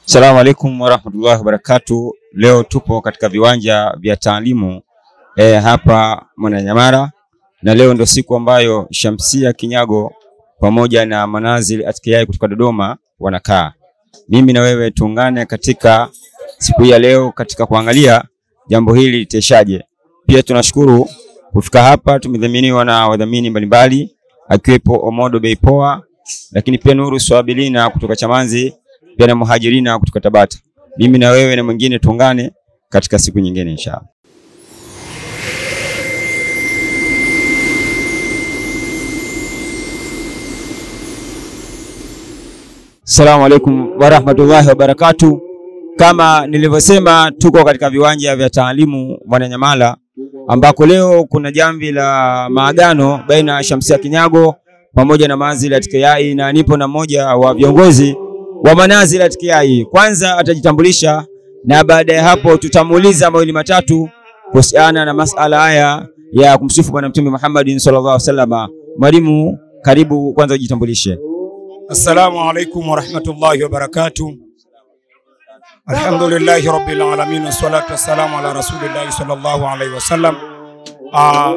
Assalamu alaikum warahmatullahi wabarakatuh. Leo tupo katika viwanja vya taalimu e, hapa Mwananyamala na leo ndio siku ambayo Shamsia Kinyago pamoja na Manazil Atqiyai kutoka Dodoma wanakaa. Mimi na wewe tuungane katika siku hii ya leo katika kuangalia jambo hili liteshaje. Pia tunashukuru kufika hapa, tumedhaminiwa na wadhamini mbalimbali akiwepo Omodo Bei Poa, lakini pia Nuru Swabilina kutoka Chamanzi, pia na Muhajirina kutoka Tabata. Mimi na wewe na mwingine tuungane katika siku nyingine inshallah. Assalamu alaikum warahmatullahi wabarakatuh. Kama nilivyosema, tuko katika viwanja vya taalimu Mwananyamala ambako leo kuna jamvi la maagano baina ya Shamsia Kinyago pamoja na Manazil Atqiyai, na nipo na mmoja wa viongozi wa Manazil Atqiyai. Kwanza atajitambulisha na baada ya hapo tutamuuliza mawili matatu kuhusiana na masala haya ya kumsifu Bwana Mtume Muhammad sallallahu alaihi wasallam. Mwalimu, karibu, kwanza ujitambulishe. Assalamu alaikum warahmatullahi wabarakatuh. Alhamdulillahi rabbil alamin wassalatu wassalamu ala rasulillahi sallallahu alaihi wasallam. Ah,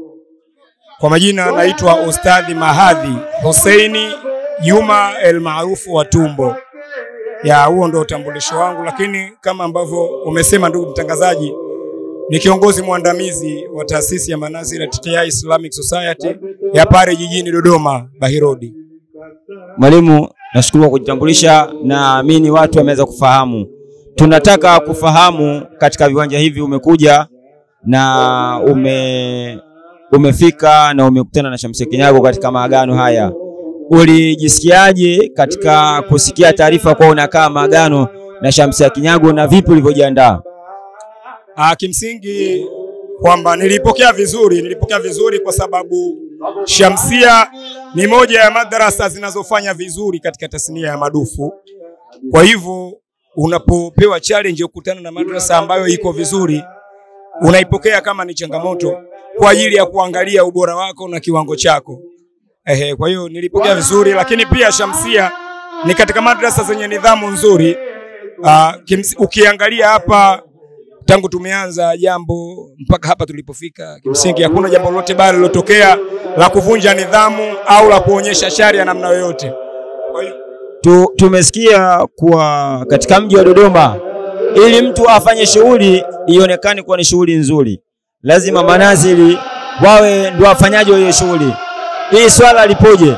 kwa majina naitwa Ustadhi Mahadhi Huseini Juma el maarufu wa Tumbo. Ya huo ndio utambulisho wangu, lakini kama ambavyo umesema ndugu mtangazaji, ni kiongozi mwandamizi wa taasisi ya Manazil Atqiyai Islamic Society ya pale jijini Dodoma Bahirodi. Mwalimu, nashukuru kwa kujitambulisha, naamini watu wameweza kufahamu. Tunataka kufahamu katika viwanja hivi umekuja na ume umefika na umekutana na Shamsia Kinyago katika maagano haya, ulijisikiaje katika kusikia taarifa kwa unakaa maagano na Shamsia Kinyago na vipi ulivyojiandaa? Ah, kimsingi kwamba nilipokea vizuri, nilipokea vizuri kwa sababu Shamsia ni moja ya madrasa zinazofanya vizuri katika tasnia ya madufu. Kwa hivyo unapopewa challenge ukutana na madrasa ambayo iko vizuri, unaipokea kama ni changamoto kwa ajili ya kuangalia ubora wako na kiwango chako. Ehe, kwa hiyo nilipokea vizuri, lakini pia Shamsia ni katika madrasa zenye nidhamu nzuri. Ah, kimsi, ukiangalia hapa tangu tumeanza jambo mpaka hapa tulipofika, kimsingi hakuna jambo lolote baya lilotokea la kuvunja nidhamu au la kuonyesha shari ya namna yoyote. Kwa hiyo Tu, tumesikia kuwa katika mji wa Dodoma ili mtu afanye shughuli ionekane kuwa ni shughuli nzuri, lazima manazili wawe ndio wafanyaji wa hiyo shughuli. Hii swala lipoje?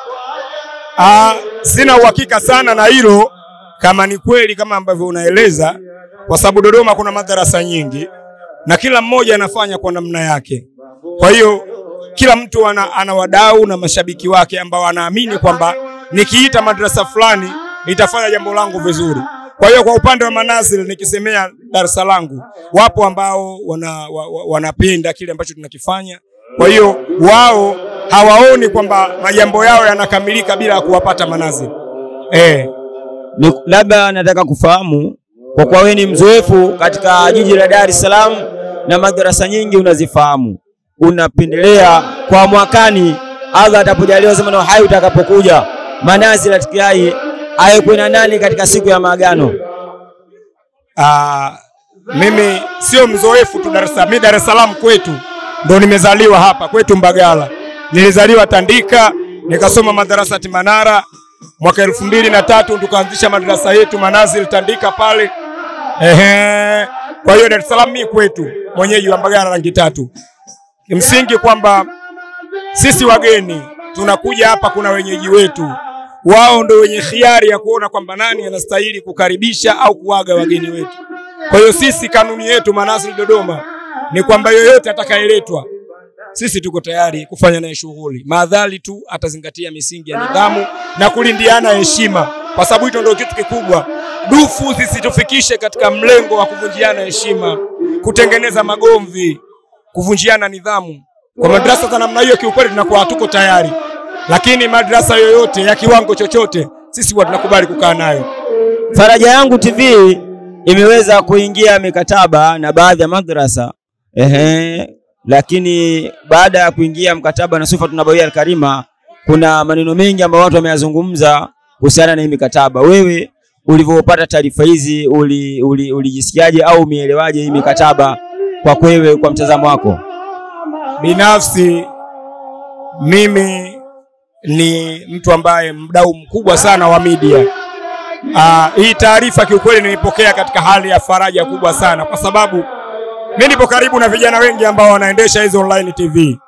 ah, sina uhakika sana na hilo kama ni kweli kama ambavyo unaeleza, kwa sababu Dodoma kuna madarasa nyingi na kila mmoja anafanya kwa namna yake. Kwa hiyo kila mtu ana, ana wadau na mashabiki wake ambao anaamini kwamba nikiita madrasa fulani itafanya jambo langu vizuri. Kwa hiyo kwa upande wa Manazil nikisemea darasa langu, wapo ambao wana, wa, wa, wanapenda kile ambacho tunakifanya. Kwa hiyo wao hawaoni kwamba majambo yao yanakamilika bila ya kuwapata Manazil. Eh, Ni, labda nataka kufahamu kwa kuwa wewe ni mzoefu katika jiji la Dar es Salaam na madarasa nyingi unazifahamu, unapendelea kwa mwakani, Allah atapojalia sema na hai utakapokuja Manazil Atqiyai awe na nani katika siku ya maagano? Ah, mimi sio mzoefu tu Dar es Salaam. Mimi Dar es Salaam kwetu ndo nimezaliwa hapa kwetu Mbagala. Nilizaliwa Tandika, nikasoma madarasa Manara. Mwaka elfu mbili na tatu tukaanzisha madarasa yetu Manazil Tandika pale. Ehe. Kwa hiyo Dar es Salaam mimi kwetu, mwenyeji wa Mbagala rangi tatu. Kimsingi kwamba sisi wageni tunakuja hapa, kuna wenyeji wetu, wao ndo wenye khiari ya kuona kwamba nani anastahili kukaribisha au kuaga wageni wetu. Kwa hiyo sisi, kanuni yetu Manazil Dodoma ni kwamba yoyote atakayeletwa, sisi tuko tayari kufanya naye shughuli, maadhali tu atazingatia misingi ya nidhamu na kulindiana heshima, kwa sababu hicho ndio kitu kikubwa. Dufu zisitufikishe katika mlengo wa kuvunjiana heshima, kutengeneza magomvi, kuvunjiana nidhamu. Kwa madrasa za namna hiyo, kiukweli tunakuwa hatuko tayari, lakini madrasa yoyote ya kiwango chochote, sisi huwa tunakubali kukaa nayo. Faraja Yangu TV imeweza kuingia mikataba na baadhi ya madrasa ehe, lakini baada ya kuingia mkataba na Sufa Nabawia Al-Karima, kuna maneno mengi ambayo watu wameyazungumza kuhusiana na hii mikataba. Wewe ulivyopata taarifa hizi uli- uli- ulijisikiaje au umeelewaje hii mikataba kwa kwewe, kwa mtazamo wako? Binafsi mimi ni mtu ambaye mdau mkubwa sana wa media. Ah, hii taarifa kiukweli nilipokea katika hali ya faraja kubwa sana, kwa sababu mimi nipo karibu na vijana wengi ambao wanaendesha hizo online TV,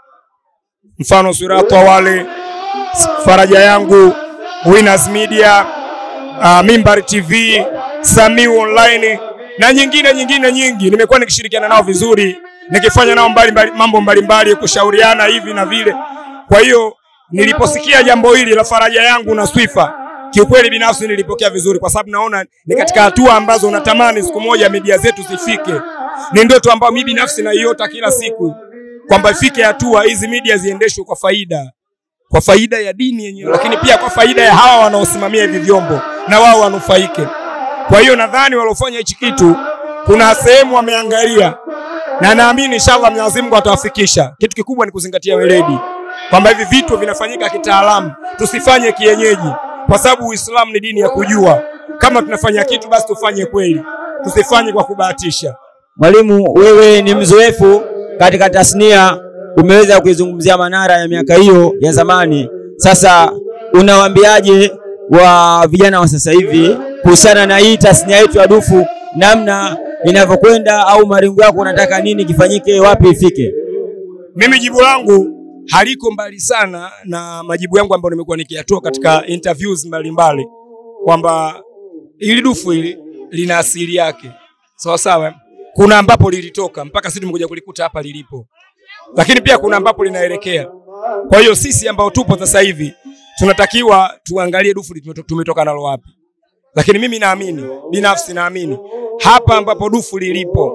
mfano Suratwa wale, Faraja Yangu, Winners Media, uh, Mimbar TV, Samiu Online na nyingine nyingine nyingi. Nimekuwa nikishirikiana nao vizuri, nikifanya nao mbali mbali, mambo mbalimbali, kushauriana hivi na vile. Kwa hiyo niliposikia jambo hili la Faraja Yangu na Swifa, kiukweli binafsi nilipokea vizuri, kwa sababu naona ni katika hatua ambazo natamani siku moja media zetu zifike. Ni ndoto ambayo mimi binafsi naiota kila siku kwamba ifike hatua hizi media ziendeshwe kwa faida kwa faida ya dini yenyewe, lakini pia kwa faida ya hawa wanaosimamia hivi vyombo na wao wanufaike. Kwa hiyo nadhani waliofanya hichi kitu kuna sehemu wameangalia, na naamini inshallah Mwenyezi Mungu atawafikisha. Kitu kikubwa ni kuzingatia weledi, kwamba hivi vitu vinafanyika kitaalamu, tusifanye kienyeji, kwa sababu Uislamu ni dini ya kujua. Kama tunafanya kitu basi tufanye kweli, tusifanye kwa kubahatisha. Mwalimu, wewe ni mzoefu katika tasnia, umeweza kuizungumzia Manara ya miaka hiyo ya zamani. Sasa unawaambiaje wa vijana wa sasa hivi kuhusiana na hii tasnia yetu ya dufu, namna inavyokwenda, au malengo yako, unataka nini kifanyike, wapi ifike? Mimi jibu langu haliko mbali sana na majibu yangu ambayo nimekuwa nikiyatoa katika interviews mbalimbali kwamba ili dufu hili lina asili yake sawa sawa. Kuna ambapo lilitoka mpaka sisi tumekuja kulikuta hapa lilipo, lakini pia kuna ambapo linaelekea. Kwa hiyo sisi ambao tupo sasa hivi tunatakiwa tuangalie dufu limeto- tumetoka nalo wapi, lakini mimi naamini binafsi, naamini hapa ambapo dufu lilipo,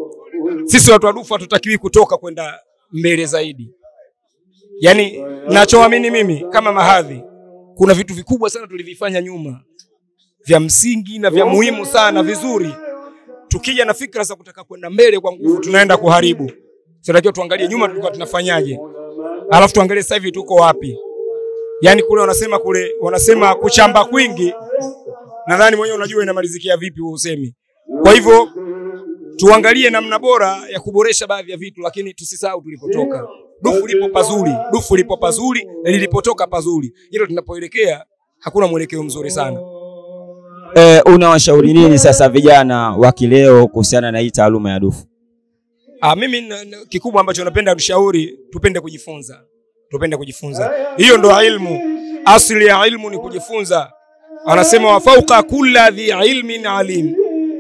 sisi watu wa dufu hatutakiwi kutoka kwenda mbele zaidi. Yaani nachoamini mimi kama mahadhi, kuna vitu vikubwa sana tulivifanya nyuma vya msingi na vya muhimu sana vizuri. Tukija na fikra za kutaka kwenda mbele kwa nguvu, tunaenda kuharibu. Tunatakiwa tuangalie nyuma tulikuwa tunafanyaje, alafu tuangalie sasa hivi tuko wapi. Yaani kule wanasema kule wanasema kuchamba kwingi, nadhani mwenyewe unajua inamalizikia vipi huo usemi. Kwa hivyo tuangalie namna bora ya kuboresha baadhi ya vitu, lakini tusisahau tulipotoka. Dufu lipo pazuri, dufu lipo pazuri, na lilipotoka pazuri. Hilo tunapoelekea hakuna mwelekeo mzuri sana. E, unawashauri nini sasa vijana wa kileo kuhusiana na hii taaluma ya dufu? Ah, mimi na- na- kikubwa ambacho napenda kushauri tupende kujifunza, tupende kujifunza. Hiyo ndo ilmu, asili ya ilmu ni kujifunza. Anasema wa fauka kulla dhi ilmin alim,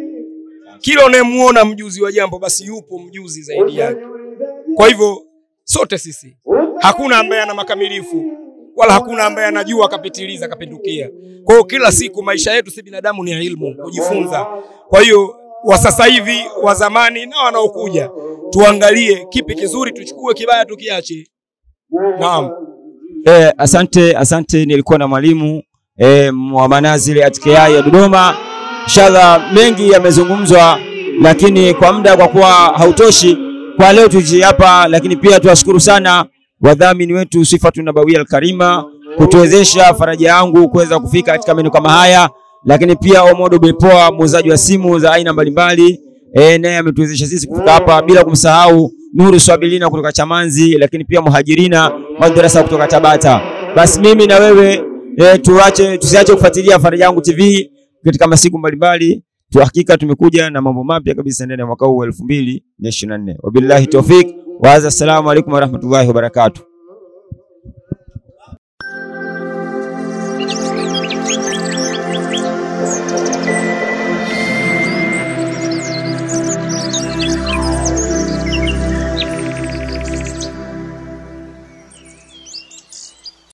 kila unayemuona mjuzi wa jambo basi yupo mjuzi zaidi yake. Kwa hivyo sote sisi, hakuna ambaye ana makamilifu wala hakuna ambaye anajua akapitiliza akapindukia. Kwa hiyo kila siku maisha yetu si binadamu ni ilmu, kujifunza. Kwa hiyo wa sasa hivi, wa zamani na wanaokuja, tuangalie kipi kizuri tuchukue, kibaya tukiache. Naam. E, asante asante, nilikuwa na mwalimu e, wa Manazili at KI ya Dodoma. Inshallah mengi yamezungumzwa, lakini kwa muda kwa kuwa hautoshi kwa leo tuishie hapa, lakini pia tuwashukuru sana wadhamini wetu Sifatu Nabawia Alkarima kutuwezesha Faraja Yangu kuweza kufika katika maeneo kama haya, lakini pia Omodo Bepoa muuzaji wa simu za aina mbalimbali e, naye ametuwezesha sisi kufika hapa, bila kumsahau Nuru Swabilina kutoka Chamanzi, lakini pia Muhajirina madrasa kutoka Tabata. Basi mimi na wewe e, tuache tusiache kufuatilia Faraja Yangu TV katika masiku mbalimbali. Tuhakika tumekuja na mambo mapya kabisa ndani ya mwaka huu wa 2024. Wabillahi tawfik wa hadha, assalamu alaikum warahmatullahi wabarakatuh.